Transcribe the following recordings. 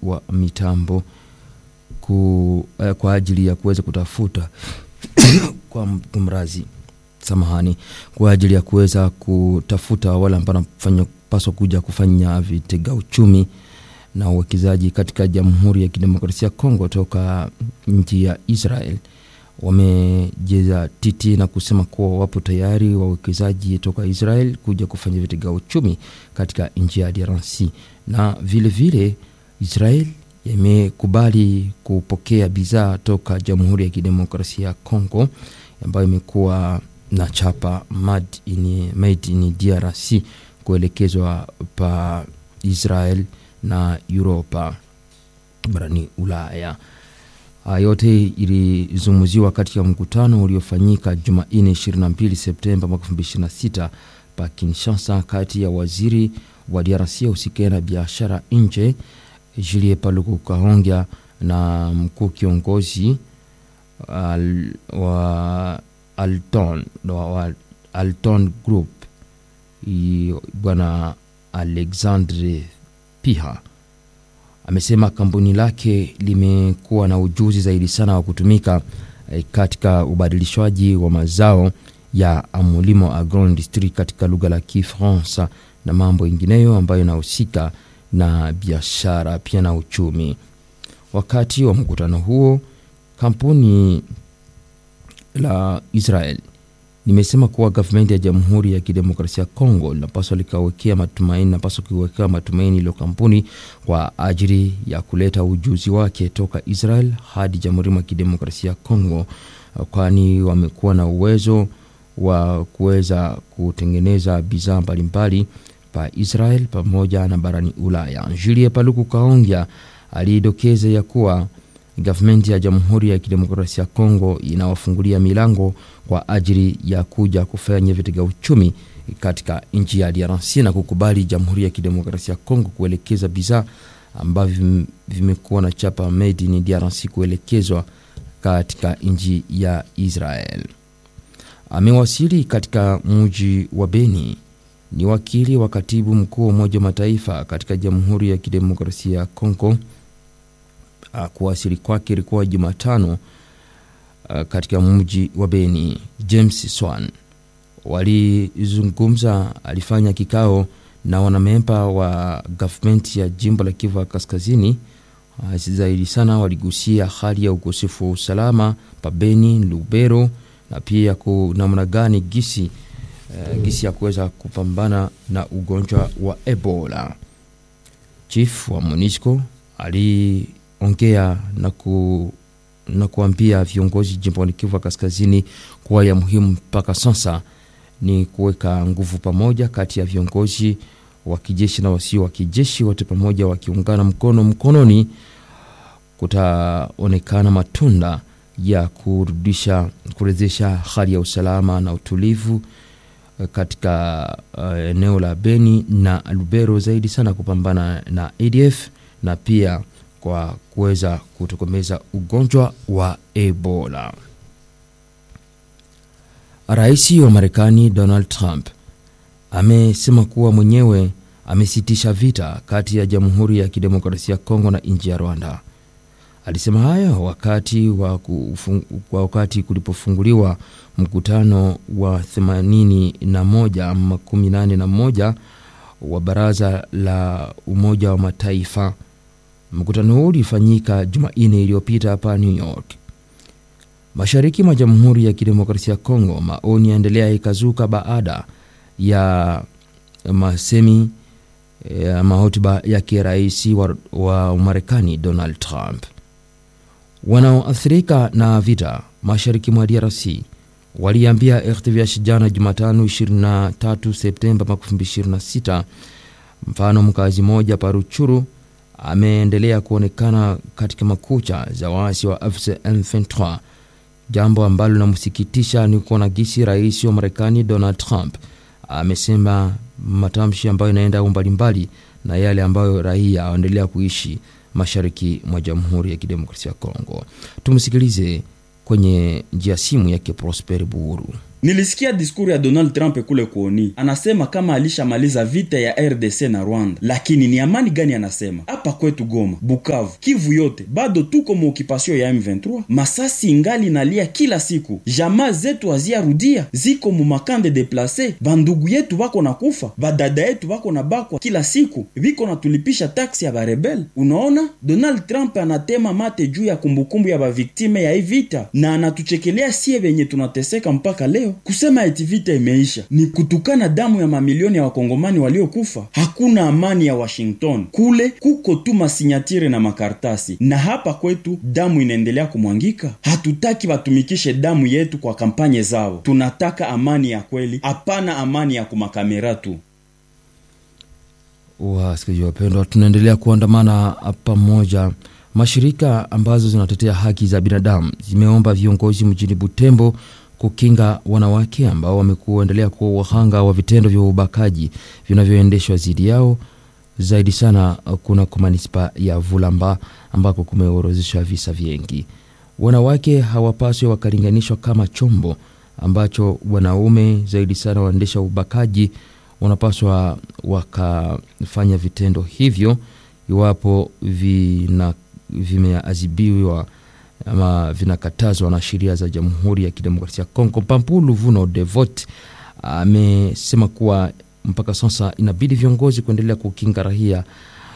wa mitambo ku, eh, kwa ajili ya kuweza kutafuta kwa kumrazi samahani, kwa ajili ya kuweza kutafuta wale ambao wanapaswa kuja kufanya vitega uchumi na uwekezaji katika Jamhuri ya Kidemokrasia ya Kongo toka nchi ya Israel wamejeza titi na kusema kuwa wapo tayari wawekezaji toka Israel kuja kufanya vitega uchumi katika nchi ya DRC, na vilevile vile, Israel imekubali kupokea bidhaa toka Jamhuri ya Kidemokrasia ya Kongo ambayo imekuwa na chapa made in, made in DRC kuelekezwa pa Israel na Uropa barani Ulaya. Yote ilizungumziwa katika mkutano uliofanyika Jumanne 22 Septemba mwaka 2026 pa Kinshasa, kati ya waziri wa DRC usikae na biashara nje Julie Paluku Kahongya na mkuu kiongozi al, wa Alton, wa Alton Group bwana Alexandre Piha amesema kampuni lake limekuwa na ujuzi zaidi sana wa kutumika eh, katika ubadilishwaji wa mazao ya mulimo agroindustrie katika lugha la Kifaransa na mambo ingineyo ambayo inahusika na biashara pia na uchumi. Wakati wa mkutano huo, kampuni la Israel nimesema kuwa gavumenti ya Jamhuri ya Kidemokrasia ya Kongo linapaswa likawekea matumaini, napaswa kuwekea matumaini ilo kampuni kwa ajili ya kuleta ujuzi wake toka Israel hadi Jamhuri ya Kidemokrasia ya Kongo, kwani wamekuwa na uwezo wa kuweza kutengeneza bidhaa mbalimbali pa Israel pamoja na barani Ulaya. Julie Paluku Kaongya alidokeza ya kuwa gavumenti ya Jamhuri ya Kidemokrasia ya Kongo inawafungulia milango kwa ajili ya kuja kufanya vitega uchumi katika nchi ya DRC na kukubali Jamhuri ya Kidemokrasia ya Kongo kuelekeza bidhaa ambavyo vimekuwa na chapa made in DRC kuelekezwa katika nchi ya Israel. Amewasili katika mji wa Beni ni wakili wa katibu mkuu wa Umoja wa Mataifa katika Jamhuri ya Kidemokrasia ya Kongo. Kuwasili kwake ilikuwa Jumatano katika mji wa Beni. James Swan walizungumza, alifanya kikao na wanamemba wa gavumenti ya jimbo la Kivu ya Kaskazini. Zaidi sana waligusia hali ya ukosefu wa usalama pa Beni, Lubero na pia namna gani gisi Uh, gisi ya kuweza kupambana na ugonjwa wa Ebola. Chief wa MONUSCO aliongea na, ku, na kuambia viongozi jimboni Kivu Kaskazini kuwa ya muhimu mpaka sasa ni kuweka nguvu pamoja kati ya viongozi wa kijeshi na wasio wa kijeshi, wote pamoja wakiungana mkono mkononi, kutaonekana matunda ya kurudisha kurejesha hali ya usalama na utulivu katika uh, eneo la Beni na Lubero, zaidi sana kupambana na ADF na pia kwa kuweza kutokomeza ugonjwa wa Ebola. Rais wa Marekani Donald Trump amesema kuwa mwenyewe amesitisha vita kati ya Jamhuri ya Kidemokrasia ya Kongo na nchi ya Rwanda. Alisema hayo wakati wa wakati kulipofunguliwa mkutano wa 81 ama 81 wa Baraza la Umoja wa Mataifa. Mkutano huu ulifanyika Jumanne iliyopita hapa New York. Mashariki mwa Jamhuri ya Kidemokrasia ya Kongo, maoni yaendelea ikazuka baada ya masemi ya mahotuba yake rais wa, wa Marekani Donald Trump. Wanaoathirika na vita mashariki mwa DRC waliambia RTVH jana Jumatano 23 Septemba 2026. Mfano, mkazi mmoja Paruchuru ameendelea kuonekana katika makucha za waasi wa AFC M23. Jambo ambalo linamsikitisha ni kuona gisi rais wa Marekani Donald Trump amesema matamshi ambayo inaenda mbalimbali na yale ambayo raia waendelea kuishi mashariki mwa Jamhuri ya Kidemokrasia ya Kongo. Tumsikilize kwenye njia simu yake Prosper Buhuru. nilisikia diskuru ya donald trump kule kuoni anasema kama alishamaliza vita ya rdc na rwanda lakini ni amani gani anasema hapa kwetu goma bukavu kivu yote bado tuko muokipasio ya m23 masasi ingali nalia kila siku jamaa zetu haziarudia ziko mumakande deplase bandugu yetu bako na kufa badada yetu bako na bakwa kila siku biko na tulipisha taksi ya barebel unaona donald trump anatema mate juu ya kumbukumbu ya baviktime ya hii vita na anatuchekelea sie venye tunateseka mpaka leo kusema eti vita imeisha ni kutukana damu ya mamilioni ya wakongomani waliokufa hakuna amani ya washington kule kuko tu masinyatire na makartasi na hapa kwetu damu inaendelea kumwangika hatutaki watumikishe damu yetu kwa kampanye zao tunataka amani ya kweli hapana amani ya kumakamera tu wasikilizaji wapendwa tunaendelea kuandamana pamoja mashirika ambazo zinatetea haki za binadamu zimeomba viongozi mjini butembo kukinga wanawake ambao wamekuendelea kuwa wahanga wa vitendo vya ubakaji vinavyoendeshwa dhidi yao zaidi sana kuna kwa manispa ya vulamba ambako kumeorozeshwa visa vingi wanawake hawapaswi wakalinganishwa kama chombo ambacho wanaume zaidi sana waendesha ubakaji wanapaswa wakafanya vitendo hivyo iwapo vina vimeadhibiwa ama vinakatazwa na sheria za jamhuri ya kidemokrasia ya kongo pampulu vuno devot amesema kuwa mpaka sasa inabidi viongozi kuendelea kukinga rahia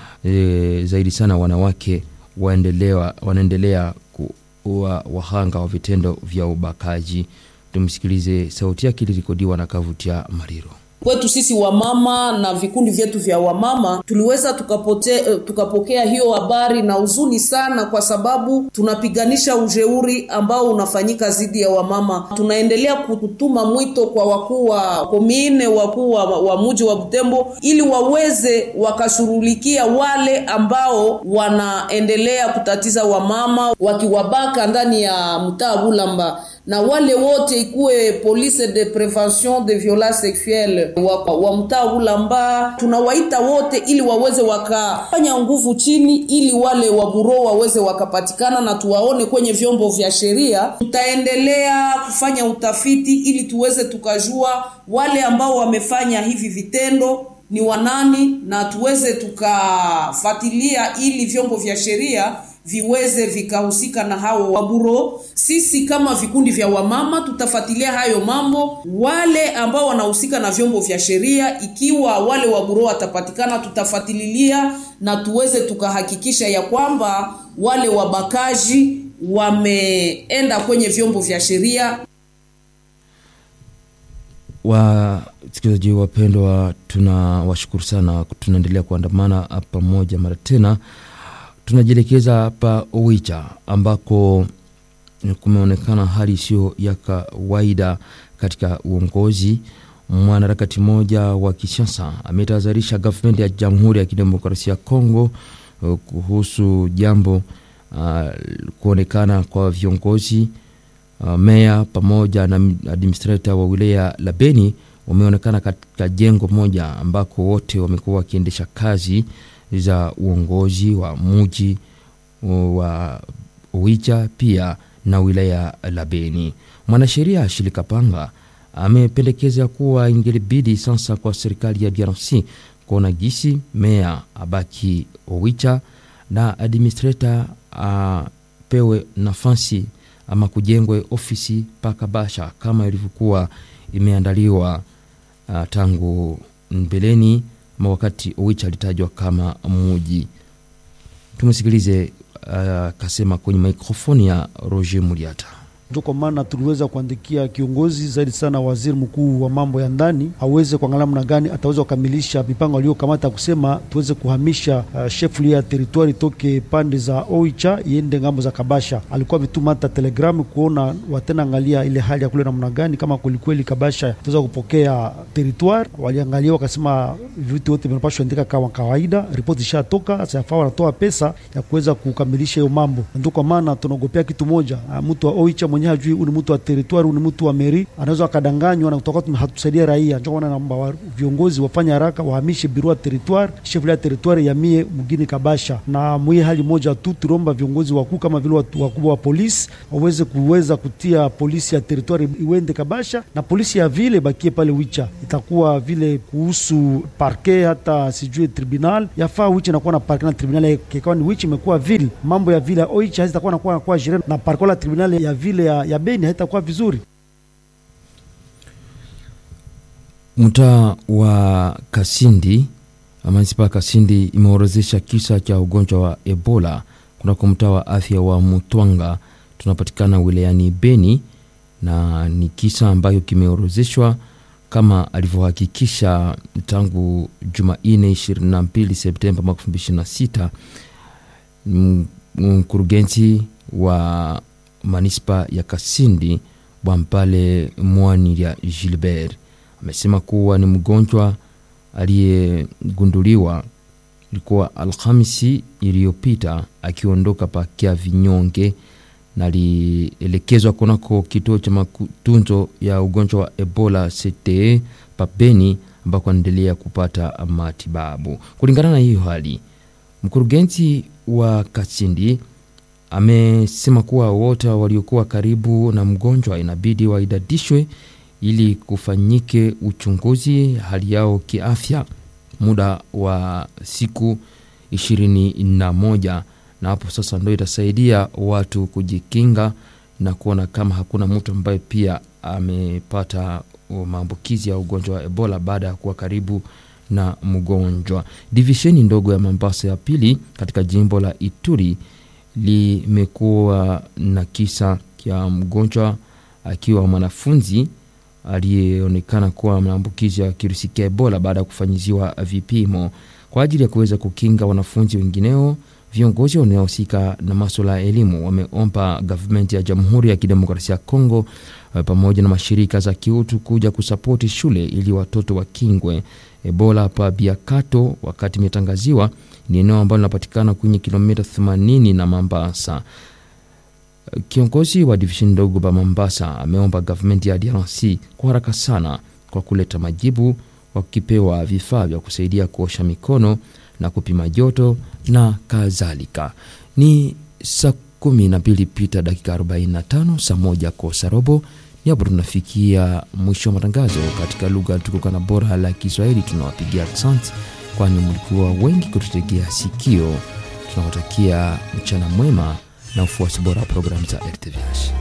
e, zaidi sana wanawake waendelewa, wanaendelea kuwa wahanga wa vitendo vya ubakaji tumsikilize sauti yake ilirekodiwa na kavutia mariro kwetu sisi wamama na vikundi vyetu vya wamama tuliweza tukapote, tukapokea hiyo habari na huzuni sana, kwa sababu tunapiganisha ujeuri ambao unafanyika dhidi ya wamama. Tunaendelea kutuma mwito kwa wakuu wa komine, wakuu wa, wa muji wa Butembo ili waweze wakashughulikia wale ambao wanaendelea kutatiza wamama wakiwabaka ndani ya mtaa Bulamba na wale wote ikuwe police de prevention de violence sexuelle wa, wa mtaa Bulamba, tunawaita wote ili waweze wakafanya nguvu chini, ili wale waburo waweze wakapatikana na tuwaone kwenye vyombo vya sheria. Tutaendelea kufanya utafiti ili tuweze tukajua wale ambao wamefanya hivi vitendo ni wanani, na tuweze tukafuatilia ili vyombo vya sheria viweze vikahusika na hao waburo. Sisi kama vikundi vya wamama tutafuatilia hayo mambo, wale ambao wanahusika na vyombo vya sheria, ikiwa wale waburo watapatikana, tutafuatilia na tuweze tukahakikisha ya kwamba wale wabakaji wameenda kwenye vyombo vya sheria. Wasikilizaji wapendwa, tunawashukuru sana, tunaendelea kuandamana pamoja mara tena tunajielekeza hapa Oicha ambako kumeonekana hali isiyo ya kawaida katika uongozi. Mwanaharakati mmoja wa kisiasa ametahadharisha gavumenti ya Jamhuri ya Kidemokrasia ya Kongo kuhusu jambo uh, kuonekana kwa viongozi uh, meya pamoja na administrator wa wilaya la Beni wameonekana katika jengo moja ambako wote wamekuwa wakiendesha kazi za uongozi wa muji wa Oicha pia na wilaya la Beni. Mwanasheria Shilika Panga amependekeza kuwa ingelibidi sasa kwa serikali ya DRC kuona gisi meya abaki Oicha na administrator apewe nafasi ama kujengwe ofisi paka Basha kama ilivyokuwa imeandaliwa uh, tangu mbeleni ama wakati Oicha alitajwa kama muji. Tumsikilize akasema uh, kwenye mikrofoni ya Roger Muliata. Ndio kwa maana tuliweza kuandikia kiongozi zaidi sana waziri mkuu wa mambo ya ndani aweze kuangalia namna gani ataweza kukamilisha mipango aliyokamata kusema tuweze kuhamisha uh, shefu ya teritwari toke pande za Oicha iende ngambo za Kabasha. Alikuwa ametuma hata telegramu kuona watena angalia ile hali ya kule namna gani, kama kwelikweli Kabasha tuweza kupokea teritwari. Waliangalia wakasema vitu vyote vinapashwa andika kama kawaida, ripoti ishatoka, sasa yafaa wanatoa pesa ya kuweza kukamilisha hiyo mambo. Ndio kwa maana tunaogopea kitu moja, uh, mtu wa Oicha mwenyewe hajui huu ni mtu wa teritwari, huu ni mtu wa meri, anaweza akadanganywa na tutakuwa hatusaidia raia. Ndio maana naomba wa- viongozi wafanye haraka, wahamishe biro ya teritwari, chef ya teritwari ya mie mgini Kabasha. Na mwi hali moja tu tuliomba viongozi wakuu kama vile watu wakubwa wa polisi waweze kuweza kutia polisi ya teritwari iwende Kabasha na polisi ya vile bakie pale Wicha. Itakuwa vile kuhusu parke hata sijui tribunal yafaa Wicha inakuwa na parke na tribunal kikawa ni Wicha imekuwa vile mambo ya vile Oicha hazitakuwa nakuwa kwa jirani na parke la tribunal ya vile ya, ya Beni haitakuwa vizuri. Mtaa wa Kasindi, manispa ya Kasindi imeorozesha kisa cha ugonjwa wa Ebola kunako mtaa wa afya wa Mutwanga tunapatikana wilayani Beni, na ni kisa ambayo kimeorozeshwa kama alivyohakikisha tangu Jumanne 22 Septemba mwaka 2026 M- mkurugenzi wa manispa ya Kasindi Bwampale Mwani ya Gilbert amesema kuwa ni mgonjwa aliyegunduliwa ilikuwa Alhamisi iliyopita akiondoka pakia vinyonge na alielekezwa kunako kituo cha matunzo ya ugonjwa wa Ebola CTE Pabeni ambako anaendelea kupata matibabu. Kulingana na hiyo hali, mkurugenzi wa Kasindi amesema kuwa wote waliokuwa karibu na mgonjwa inabidi waidadishwe ili kufanyike uchunguzi hali yao kiafya muda wa siku ishirini na moja na hapo sasa ndo itasaidia watu kujikinga na kuona kama hakuna mtu ambaye pia amepata maambukizi ya ugonjwa wa Ebola baada ya kuwa karibu na mgonjwa. Divisheni ndogo ya Mombasa ya pili katika jimbo la Ituri limekuwa na kisa cha mgonjwa akiwa mwanafunzi aliyeonekana kuwa maambukizi ya kirusi cha Ebola baada ya kufanyiziwa vipimo kwa ajili ya kuweza kukinga wanafunzi wengineo. Viongozi wanaohusika na maswala ya elimu wameomba gavumenti ya Jamhuri ya Kidemokrasia ya Kongo eh, pamoja na mashirika za kiutu kuja kusapoti shule ili watoto wakingwe Ebola pa Biakato, wakati imetangaziwa ni eneo ambalo linapatikana kwenye kilomita 80 na Mombasa. Kiongozi wa divisheni ndogo pa Mombasa ameomba gavumenti ya DRC kwa haraka sana kwa kuleta majibu, wakipewa vifaa vya kusaidia kuosha mikono na kupima joto na kadhalika. Ni saa kumi na mbili pita dakika 45, saa moja kosa robo. Ni hapo tunafikia mwisho wa matangazo katika lugha tukuka na bora la Kiswahili. Tunawapigia asante, kwani mlikuwa wengi kututegea sikio. Tunawatakia mchana mwema na ufuasi bora wa programu za RTVH.